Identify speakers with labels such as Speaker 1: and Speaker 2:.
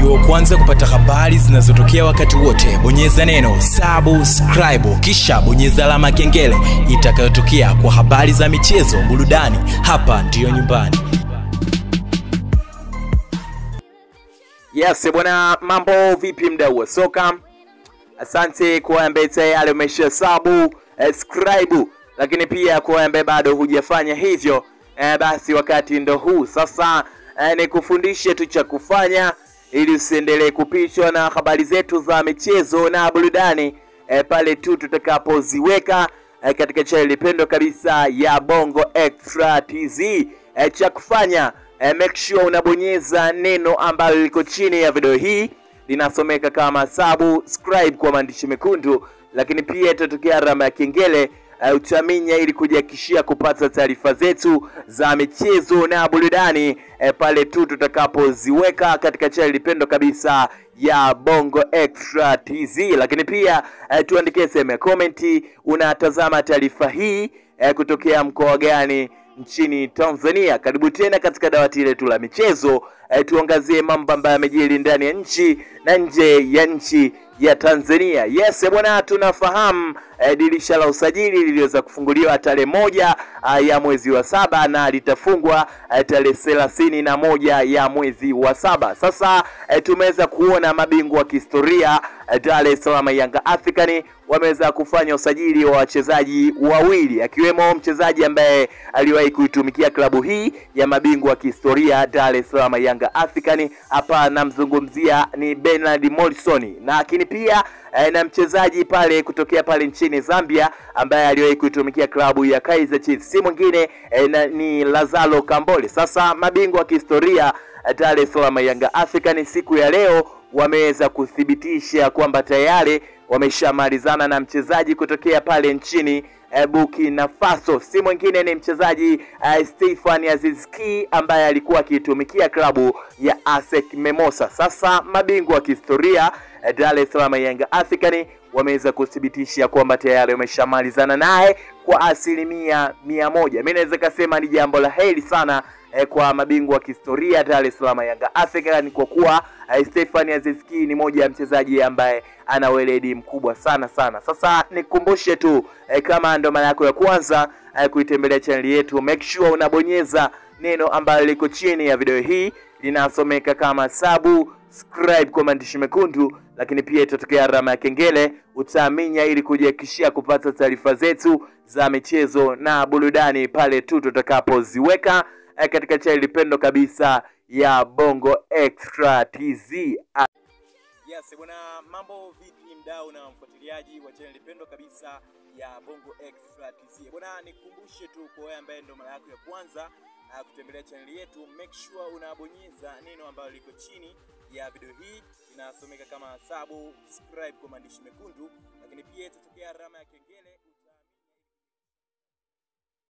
Speaker 1: uwe wa kwanza kupata habari zinazotokea wakati wote bonyeza neno subscribe kisha bonyeza alama ya kengele itakayotokea kwa habari za michezo burudani hapa ndiyo nyumbani
Speaker 2: Yes bwana, mambo vipi mdau wa soka? Asante kwa ambaye tayari umesha sabu subscribe, lakini pia kwa ambaye bado hujafanya hivyo eh, basi wakati ndo huu sasa. Eh, ni kufundishe tu cha kufanya ili usiendelee kupitwa na habari zetu za michezo na burudani eh, pale tu tutakapoziweka eh, katika chaneli pendwa kabisa ya Bongo Extra TZ. Eh, cha kufanya eh, make sure unabonyeza neno ambalo liko chini ya video hii linasomeka kama subscribe kwa maandishi mekundu, lakini pia itatokea alama ya kengele uh, utaminya ili kujihakikishia kupata taarifa zetu za michezo na burudani eh, pale tu tutakapoziweka katika chaneli pendwa kabisa ya Bongo Extra TZ. Lakini pia eh, tuandikie sehemu ya komenti, unatazama taarifa hii eh, kutokea mkoa gani nchini Tanzania. Karibu tena katika dawati letu la michezo eh, tuangazie mambo ambayo yamejiri ndani ya nchi na nje ya nchi ya Tanzania. Yes bwana, tunafahamu eh, dirisha la usajili liliweza kufunguliwa tarehe moja uh, ya mwezi wa saba na litafungwa eh, tarehe thelathini na moja ya mwezi wa saba. Sasa eh, tumeweza kuona mabingwa wa kihistoria eh, Dar es Salaam Yanga African wameweza kufanya usajili wa wachezaji wawili akiwemo mchezaji ambaye aliwahi kuitumikia klabu hii ya mabingwa wa kihistoria Dar es Salaam Yanga African. Hapa namzungumzia ni Bernard Morrison, na lakini pia eh, na mchezaji pale kutokea pale nchini Zambia ambaye aliwahi kuitumikia klabu ya Kaizer Chiefs, si mwingine eh, na, ni Lazaro Kambole. Sasa mabingwa wa kihistoria eh, Dar es Salaam Yanga African siku ya leo wameweza kuthibitisha kwamba tayari wameshamalizana na mchezaji kutokea pale nchini eh, Burkina Faso, si mwingine ni mchezaji eh, Stefan Aziz Ki ambaye alikuwa akiitumikia klabu ya ASEC Mimosas. Sasa mabingwa wa kihistoria eh, Dar es Salaam Yanga African wameweza kuthibitisha kwamba tayari wameshamalizana naye kwa asilimia mia moja. Mimi naweza kusema ni jambo la heri sana eh, kwa mabingwa wa kihistoria Dar es Salaam Yanga African kwa kuwa eh, Stefan Aziz Ki ni moja ya mchezaji ambaye ana weledi mkubwa sana sana. Sasa nikumbushe tu eh, kama ndo mara yako ya kwanza eh, kuitembelea chaneli yetu, make sure unabonyeza neno ambalo liko chini ya video hii linasomeka kama subscribe kwa maandishi mekundu, lakini pia itatokea alama ya kengele, utaaminya ili kujihakikishia kupata taarifa zetu za michezo na burudani pale tu tutakapoziweka eh, katika chaneli pendo kabisa ya Bongo Extra TZ. Yes, bwana, mambo vipi mdau na mfuatiliaji wa channel pendwa kabisa ya Bongo Extra TZ. Bwana, nikumbushe tu kwa wewe ambaye ndo mara yako ya kwanza uh, kutembelea channel yetu, make sure unabonyeza neno ambalo liko chini ya video hii inasomeka kama subscribe kwa maandishi mekundu, lakini pia itatokea alama ya kengele